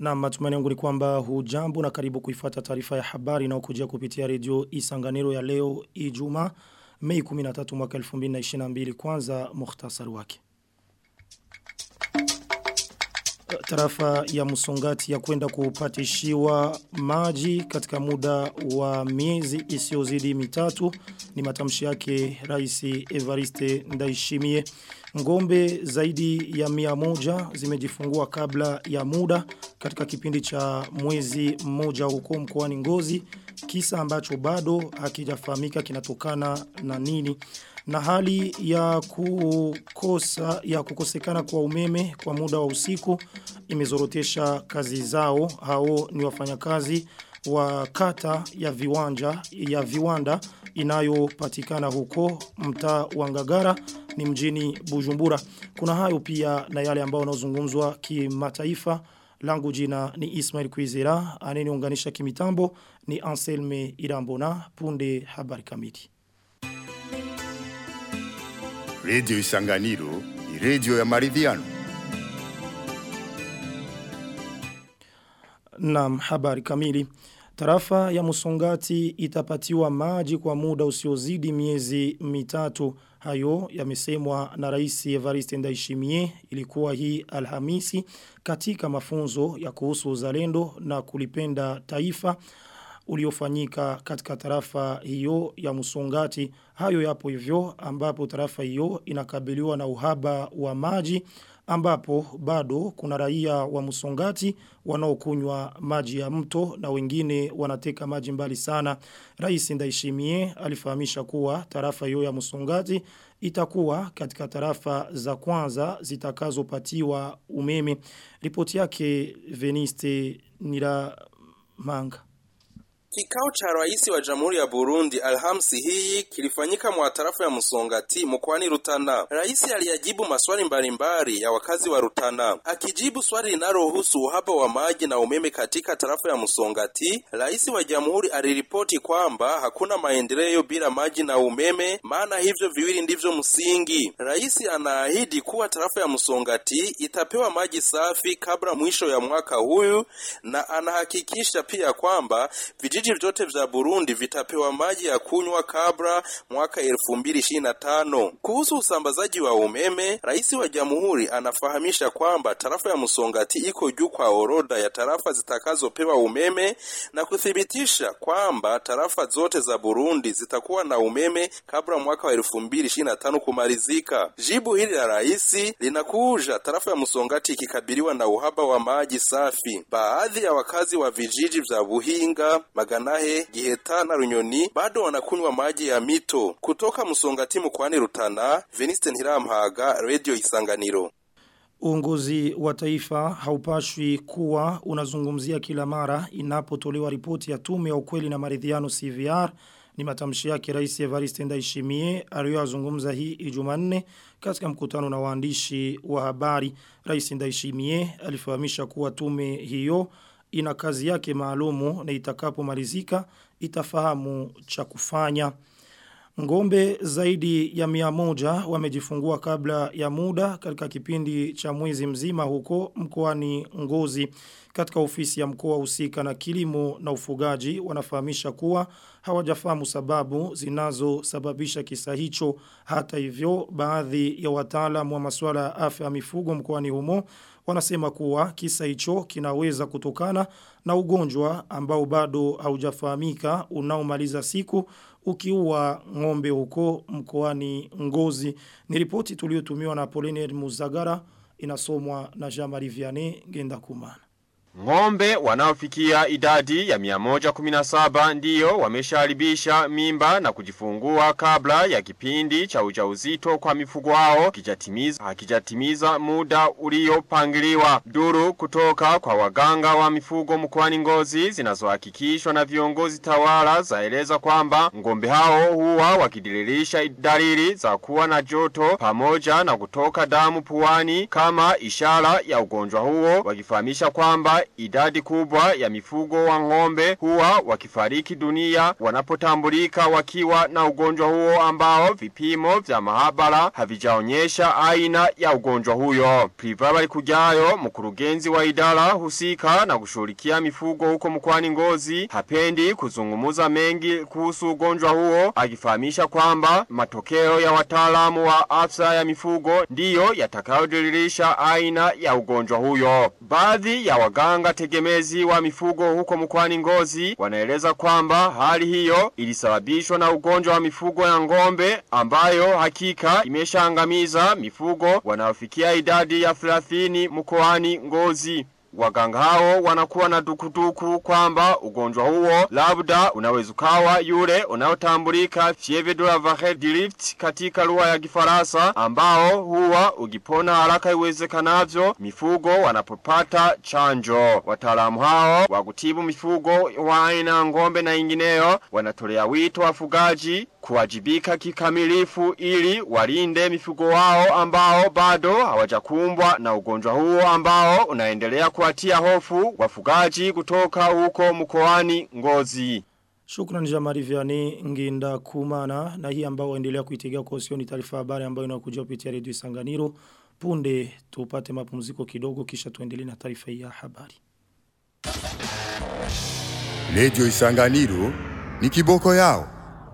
Na matumaini yangu ni kwamba hujambo na karibu kuifuata taarifa ya habari na ukujia kupitia redio Isanganiro ya leo Ijumaa Mei 13 mwaka 2022 kwanza mukhtasari wake. Tarafa ya Musongati ya kwenda kupatishiwa maji katika muda wa miezi isiyozidi mitatu ni matamshi yake Rais Evariste Ndaishimie. Ngombe zaidi ya mia moja zimejifungua kabla ya muda katika kipindi cha mwezi mmoja huko mkoani Ngozi kisa ambacho bado hakijafahamika kinatokana na nini na hali ya kukosa ya kukosekana kwa umeme kwa muda wa usiku imezorotesha kazi zao hao ni wafanyakazi wa kata ya viwanja ya viwanda inayopatikana huko mtaa wa Ngagara ni mjini Bujumbura kuna hayo pia na yale ambao yanazungumzwa kimataifa langu jina ni Ismail Kwizera aneniunganisha kimitambo ni Anselme Irambona punde habari kamili Radio Isanganiro ni radio ya maridhiano. Naam, habari kamili. Tarafa ya Musongati itapatiwa maji kwa muda usiozidi miezi mitatu. Hayo yamesemwa na Rais Evariste Ndayishimiye ilikuwa hii Alhamisi katika mafunzo ya kuhusu uzalendo na kulipenda taifa uliofanyika katika tarafa hiyo ya Musongati. Hayo yapo hivyo ambapo tarafa hiyo inakabiliwa na uhaba wa maji ambapo bado kuna raia wa Musongati wanaokunywa maji ya mto na wengine wanateka maji mbali sana. Rais Ndaishimie alifahamisha kuwa tarafa hiyo ya Musongati itakuwa katika tarafa za kwanza zitakazopatiwa umeme. Ripoti yake Veniste Niramanga. Kikao cha rais wa Jamhuri ya Burundi Alhamisi hii kilifanyika mwa tarafa ya Musongati mkoani Rutana. Rais aliyajibu maswali mbalimbali ya wakazi wa Rutana. Akijibu swali linalohusu uhaba wa maji na umeme katika tarafa ya Musongati, rais wa Jamhuri aliripoti kwamba hakuna maendeleo bila maji na umeme, maana hivyo viwili ndivyo msingi. Rais anaahidi kuwa tarafa ya Musongati itapewa maji safi kabla mwisho ya mwaka huyu na anahakikisha pia kwamba vijiji vyote vya Burundi vitapewa maji ya kunywa kabla mwaka 2025. Kuhusu usambazaji wa umeme, rais wa jamhuri anafahamisha kwamba tarafa ya Musongati iko juu kwa orodha ya tarafa zitakazopewa umeme na kuthibitisha kwamba tarafa zote za Burundi zitakuwa na umeme kabla mwaka wa 2025 kumalizika. Jibu hili la rais linakuja tarafa ya Musongati ikikabiliwa na uhaba wa maji safi. Baadhi ya wakazi wa vijiji vya Buhinga, Maganahe, Giheta na Runyoni bado wanakunywa maji ya mito. Kutoka Musongati mkoani Rutana, Veniste Ntirampaga, Radio Isanganiro. Uongozi wa taifa haupashwi kuwa unazungumzia kila mara inapotolewa ripoti ya tume ya ukweli na maridhiano CVR ni matamshi yake Rais Evariste Ndayishimiye aliyozungumza hii Ijumanne katika mkutano na waandishi wa habari. Rais Ndayishimiye alifahamisha kuwa tume hiyo ina kazi yake maalumu na itakapomalizika itafahamu cha kufanya. Ngombe zaidi ya mia moja wamejifungua kabla ya muda katika kipindi cha mwezi mzima huko mkoani Ngozi. Katika ofisi ya mkoa husika na kilimo na ufugaji wanafahamisha kuwa hawajafahamu sababu zinazosababisha kisa hicho. Hata hivyo baadhi ya wataalamu wa masuala ya afya ya mifugo mkoani humo wanasema kuwa kisa hicho kinaweza kutokana na ugonjwa ambao bado haujafahamika unaomaliza siku ukiua ng'ombe huko mkoani Ngozi. Ni ripoti tuliyotumiwa na Poliner Muzagara inasomwa na Jean-Marie Vianney Genda Kumana. Ngombe wanaofikia idadi ya 117 ndiyo wamesharibisha mimba na kujifungua kabla ya kipindi cha ujauzito kwa mifugo wao kijatimiza hakijatimiza muda uliopangiliwa. Duru kutoka kwa waganga wa mifugo mkoani Ngozi zinazohakikishwa na viongozi tawala zaeleza kwamba ngombe hao huwa wakidiririsha dalili za kuwa na joto pamoja na kutoka damu puani kama ishara ya ugonjwa huo wakifahamisha kwamba kwamba idadi kubwa ya mifugo wa ng'ombe huwa wakifariki dunia wanapotambulika wakiwa na ugonjwa huo ambao vipimo vya mahabara havijaonyesha aina ya ugonjwa huyo. Privabali kujayo mkurugenzi wa idara husika na kushughulikia mifugo huko mkwani ngozi hapendi kuzungumuza mengi kuhusu ugonjwa huo akifahamisha kwamba matokeo ya wataalamu wa afya ya mifugo ndiyo yatakayodiririsha aina ya ugonjwa huyo. Baadhi ya waganga tegemezi wa mifugo huko mkwani ngozi wanaeleza kwamba hali hiyo ilisababishwa na ugonjwa wa mifugo ya ngombe ambayo hakika imeshaangamiza mifugo wanaofikia idadi ya 30 mkoani ngozi. Waganga hao wanakuwa na dukuduku kwamba ugonjwa huo labda unaweza ukawa yule unaotambulika fievre de la vache dirift katika lugha ya Kifaransa ambao huwa ukipona haraka iwezekanavyo mifugo wanapopata chanjo. Wataalamu hao wa kutibu mifugo wa aina ngombe na ingineyo wanatolea wito wafugaji kuwajibika kikamilifu ili walinde mifugo wao ambao bado hawajakumbwa na ugonjwa huo ambao unaendelea kuatia hofu wafugaji kutoka huko mkoani Ngozi. Shukran Jamari Vianney Nginda Kumana na hii ambao waendelea kuitegea kwa usioni taarifa habari ambayo inakuja kupitia redio Isanganiro. Punde tupate mapumziko kidogo kisha tuendelee na taarifa hii ya habari. Radio Isanganiro ni kiboko yao.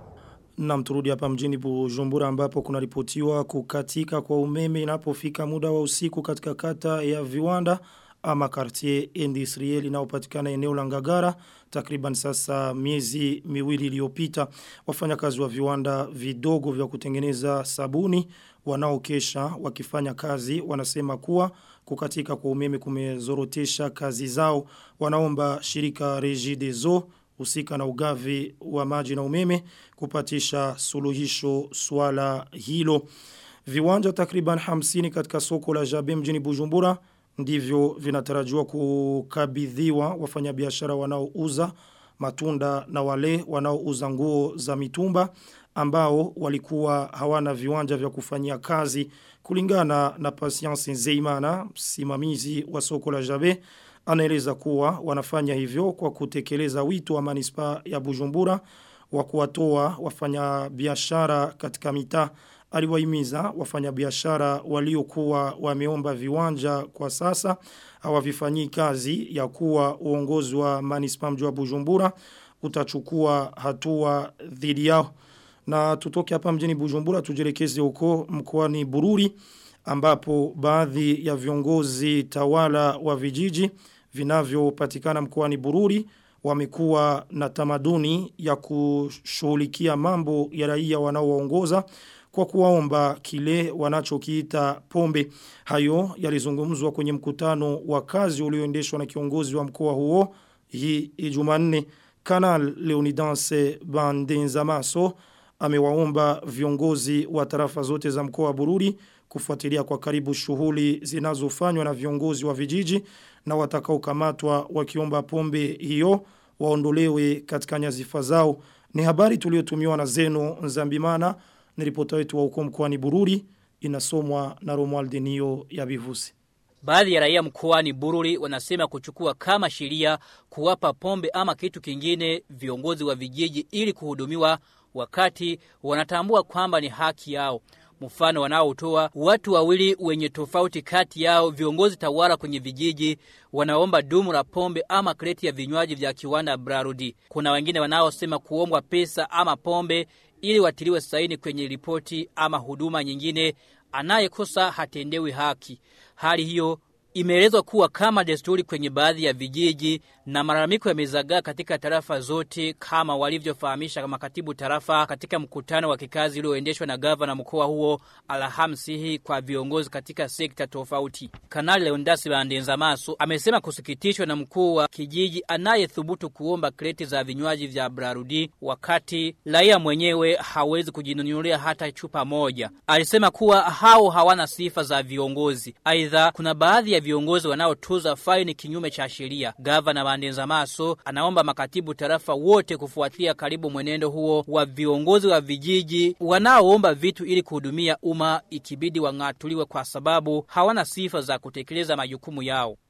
Na mturudi hapa mjini Bujumbura ambapo kuna ripotiwa kukatika kwa umeme inapofika muda wa usiku katika kata ya viwanda ama quartier industriel inayopatikana eneo la Ngagara takriban sasa miezi miwili iliyopita wafanyakazi wa viwanda vidogo vya kutengeneza sabuni wanaokesha wakifanya kazi wanasema kuwa kukatika kwa umeme kumezorotesha kazi zao wanaomba shirika Regideso husika na ugavi wa maji na umeme kupatisha suluhisho swala hilo. Viwanja takriban 50 katika soko la Jabe mjini Bujumbura ndivyo vinatarajiwa kukabidhiwa wafanyabiashara wanaouza matunda na wale wanaouza nguo za mitumba ambao walikuwa hawana viwanja vya kufanyia kazi kulingana na Patience Zeimana msimamizi wa soko la Jabe anaeleza kuwa wanafanya hivyo kwa kutekeleza wito wa manispa ya Bujumbura wa kuwatoa wafanyabiashara katika mitaa aliwahimiza wafanyabiashara waliokuwa wameomba viwanja kwa sasa hawavifanyii kazi ya kuwa uongozi wa manispa mji wa Bujumbura utachukua hatua dhidi yao na tutoke hapa mjini Bujumbura tujielekeze huko mkoani Bururi ambapo baadhi ya viongozi tawala wa vijiji vinavyopatikana mkoani Bururi wamekuwa na tamaduni ya kushughulikia mambo ya raia wanaowaongoza kwa kuwaomba kile wanachokiita pombe. Hayo yalizungumzwa kwenye mkutano wa kazi ulioendeshwa na kiongozi wa mkoa huo hii Jumanne. Kanal Leonidanse Bandenzamaso amewaomba viongozi wa tarafa zote za mkoa wa Bururi kufuatilia kwa karibu shughuli zinazofanywa na viongozi wa vijiji na watakaokamatwa wakiomba pombe hiyo waondolewe katika nyazifa zao. Ni habari tuliotumiwa na Zeno Nzambimana ni ripota wetu wa huko mkoani Bururi inasomwa na Romuald Denio ya Bivusi. Baadhi ya raia mkoani Bururi wanasema kuchukua kama sheria kuwapa pombe ama kitu kingine viongozi wa vijiji ili kuhudumiwa wakati wanatambua kwamba ni haki yao. Mfano wanaotoa watu wawili wenye tofauti kati yao viongozi tawala kwenye vijiji wanaomba dumu la pombe ama kreti ya vinywaji vya kiwanda Brarudi. Kuna wengine wanaosema kuombwa pesa ama pombe ili watiliwe saini kwenye ripoti ama huduma nyingine anayekosa hatendewi haki. Hali hiyo imeelezwa kuwa kama desturi kwenye baadhi ya vijiji na malalamiko yamezagaa katika tarafa zote kama walivyofahamisha makatibu tarafa katika mkutano wa kikazi ulioendeshwa na gavana mkoa huo Alhamisi hii kwa viongozi katika sekta tofauti. Kanali Leondasi Bandenza Maso amesema kusikitishwa na mkuu wa kijiji anayethubutu kuomba kreti za vinywaji vya Brarudi wakati raia mwenyewe hawezi kujinunulia hata chupa moja. Alisema kuwa hao hawana sifa za viongozi. Aidha kuna baadhi ya viongozi wanaotuza faini kinyume cha sheria. Gavana Bandenza Maso anaomba makatibu tarafa wote kufuatilia karibu mwenendo huo wa viongozi wa vijiji wanaoomba vitu ili kuhudumia umma ikibidi wang'atuliwe kwa sababu hawana sifa za kutekeleza majukumu yao.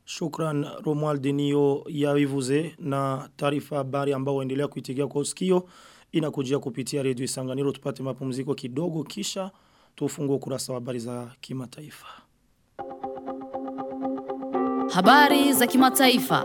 Shukran Romuald Denio ya Ivuze na taarifa habari ambao waendelea kuitigia kwa usikio inakujia kupitia redio Isanganiro tupate mapumziko kidogo kisha tufungue ukurasa wa habari za kimataifa. Habari za kimataifa.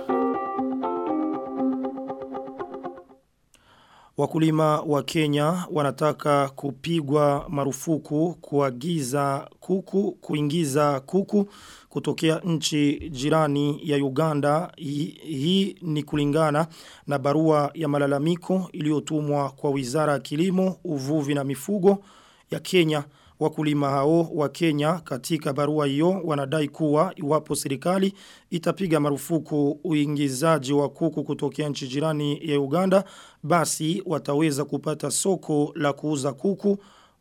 Wakulima wa Kenya wanataka kupigwa marufuku kuagiza kuku, kuingiza kuku kutokea nchi jirani ya Uganda. Hii, hii ni kulingana na barua ya malalamiko iliyotumwa kwa Wizara ya Kilimo, Uvuvi na Mifugo ya Kenya. Wakulima hao wa Kenya katika barua hiyo wanadai kuwa iwapo serikali itapiga marufuku uingizaji wa kuku kutokea nchi jirani ya Uganda basi wataweza kupata soko la kuuza kuku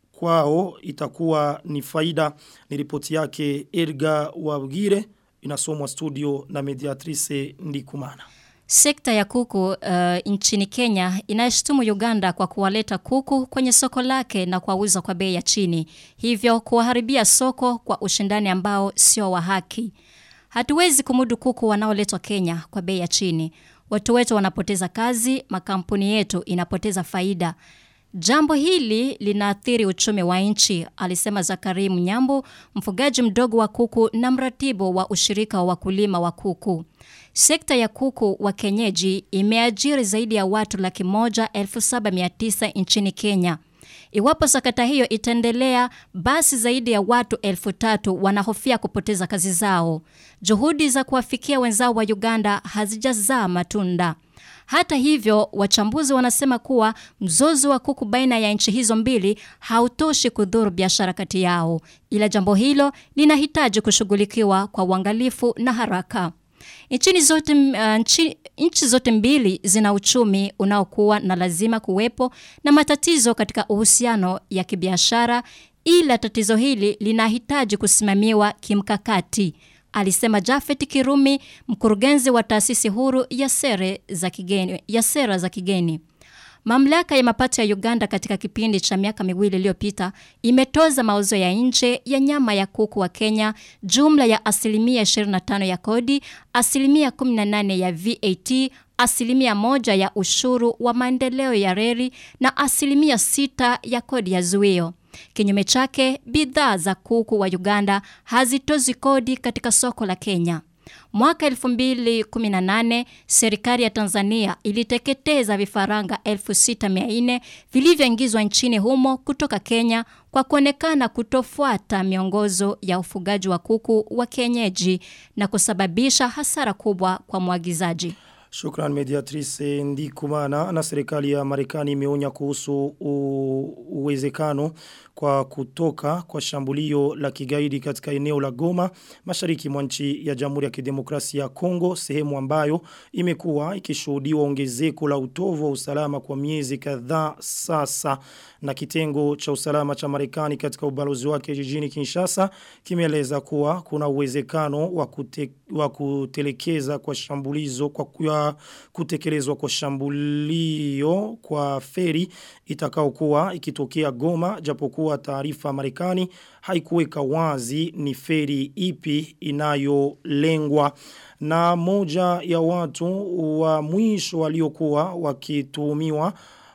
kwao itakuwa ni faida ni ripoti yake Edgar Wabgire inasomwa studio na mediatrice Ndikumana Sekta ya kuku uh, nchini Kenya inayeshtumu Uganda kwa kuwaleta kuku kwenye soko lake na kuwauza kwa bei ya chini. Hivyo kuwaharibia soko kwa ushindani ambao sio wa haki. Hatuwezi kumudu kuku wanaoletwa Kenya kwa bei ya chini. Watu wetu wanapoteza kazi, makampuni yetu inapoteza faida. Jambo hili linaathiri uchumi wa nchi, alisema Zakari Mnyambo, mfugaji mdogo wa kuku na mratibu wa ushirika wa wakulima wa kuku. Sekta ya kuku wa kenyeji imeajiri zaidi ya watu laki moja elfu saba mia tisa nchini Kenya. Iwapo sakata hiyo itaendelea, basi zaidi ya watu elfu tatu wanahofia kupoteza kazi zao. Juhudi za kuwafikia wenzao wa Uganda hazijazaa matunda. Hata hivyo, wachambuzi wanasema kuwa mzozo wa kuku baina ya nchi hizo mbili hautoshi kudhuru biashara kati yao, ila jambo hilo linahitaji kushughulikiwa kwa uangalifu na haraka. Nchini zote, uh, nchi, nchi zote mbili zina uchumi unaokuwa na lazima kuwepo na matatizo katika uhusiano ya kibiashara, ila tatizo hili linahitaji kusimamiwa kimkakati alisema Jafet Kirumi, mkurugenzi wa taasisi huru ya sera za kigeni, ya sera za kigeni. Mamlaka ya mapato ya Uganda katika kipindi cha miaka miwili iliyopita imetoza mauzo ya nje ya nyama ya kuku wa Kenya jumla ya asilimia 25 ya kodi, asilimia 18 ya VAT, asilimia moja ya ushuru wa maendeleo ya reli na asilimia sita ya kodi ya zuio. Kinyume chake, bidhaa za kuku wa Uganda hazitozi kodi katika soko la Kenya. Mwaka 2018 serikali ya Tanzania iliteketeza vifaranga 6400 vilivyoingizwa nchini humo kutoka Kenya kwa kuonekana kutofuata miongozo ya ufugaji wa kuku wa kienyeji na kusababisha hasara kubwa kwa mwagizaji. Shukran mediatrice Ndikumana na serikali ya Marekani imeonya kuhusu uwezekano kwa kutoka kwa shambulio la kigaidi katika eneo la Goma mashariki mwa nchi ya Jamhuri ya Kidemokrasia ya Kongo sehemu ambayo imekuwa ikishuhudiwa ongezeko la utovu wa usalama kwa miezi kadhaa sasa na kitengo cha usalama cha Marekani katika ubalozi wake jijini Kinshasa kimeeleza kuwa kuna uwezekano wa kute, wa kutelekeza kwa shambulizo kwa kuya, kutekelezwa kwa shambulio kwa feri itakaokuwa ikitokea Goma japokuwa taarifa Marekani haikuweka wazi ni feri ipi inayolengwa na moja ya watu wa mwisho waliokuwa wakituhumiwa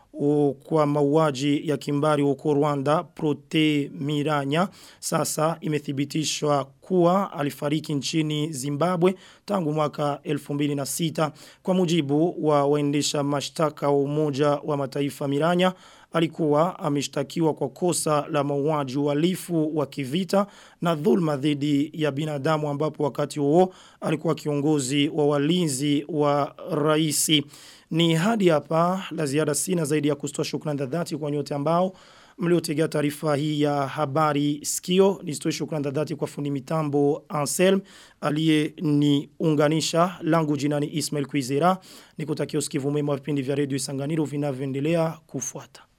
kwa mauaji ya kimbari huko Rwanda Prote Miranya sasa imethibitishwa kuwa alifariki nchini Zimbabwe tangu mwaka 2006 kwa mujibu wa waendesha mashtaka wa umoja wa mataifa Miranya alikuwa ameshtakiwa kwa kosa la mauaji uhalifu wa kivita na dhulma dhidi ya binadamu ambapo wakati huo alikuwa kiongozi wa walinzi wa raisi ni hadi hapa la ziada sina zaidi ya kustoa shukrani za dhati kwa nyote ambao mliotegea taarifa hii ya habari sikio nisitoe shukrani za dhati kwa fundi mitambo Anselm aliye ni unganisha langu jinani Ismail Kuizera nikutakia usikivu mwema wa vipindi vya redio Isanganiro vinavyoendelea kufuata